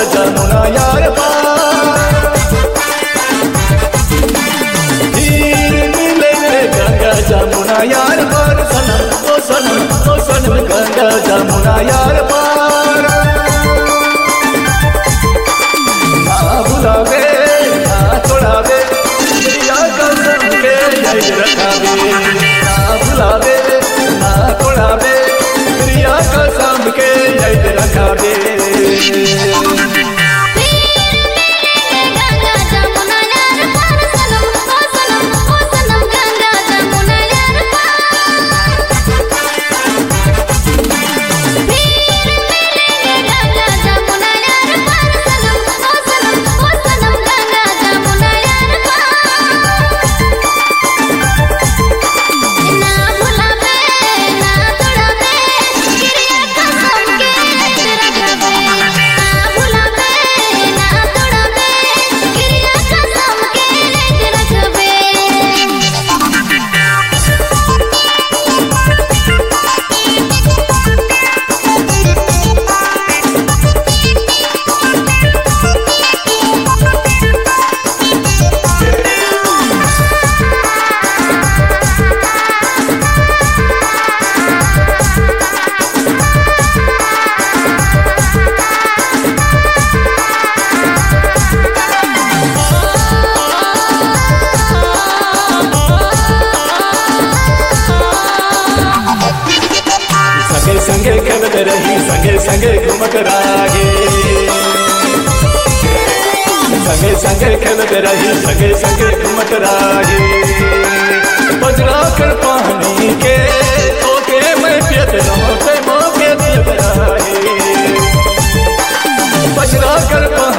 जमुना यार पार हीर मिले रे गंगा जमुना यार पार सनम ओ सनम ओ सनम गंगा जमुना यार पार ना भुलावे ना छोड़ावे या कसम के याद रखावे ना भुलावे ना छोड़ावे या कसम के याद रखावे गंगा जमुना यार पार सनम ओ सनम ओ सनम गंगा जमुना यार गंगा जमुना यार पार सनम ओ सनम ओ सनम गंगा जमुना यार ना भुलावे ना तोड़ावे गिरिया कसम के रखबे ना भुलावे ना तोड़ावे गिरिया कसम के रखबे संगे संगे खेलत रही संगे संगे घूमत रागे संगे संगे खेलत रही संगे संगे घूमत रागे बजरा कर पानी के ओके मैं पियत रहो ते मोके पियत रहे बजरा कर पानी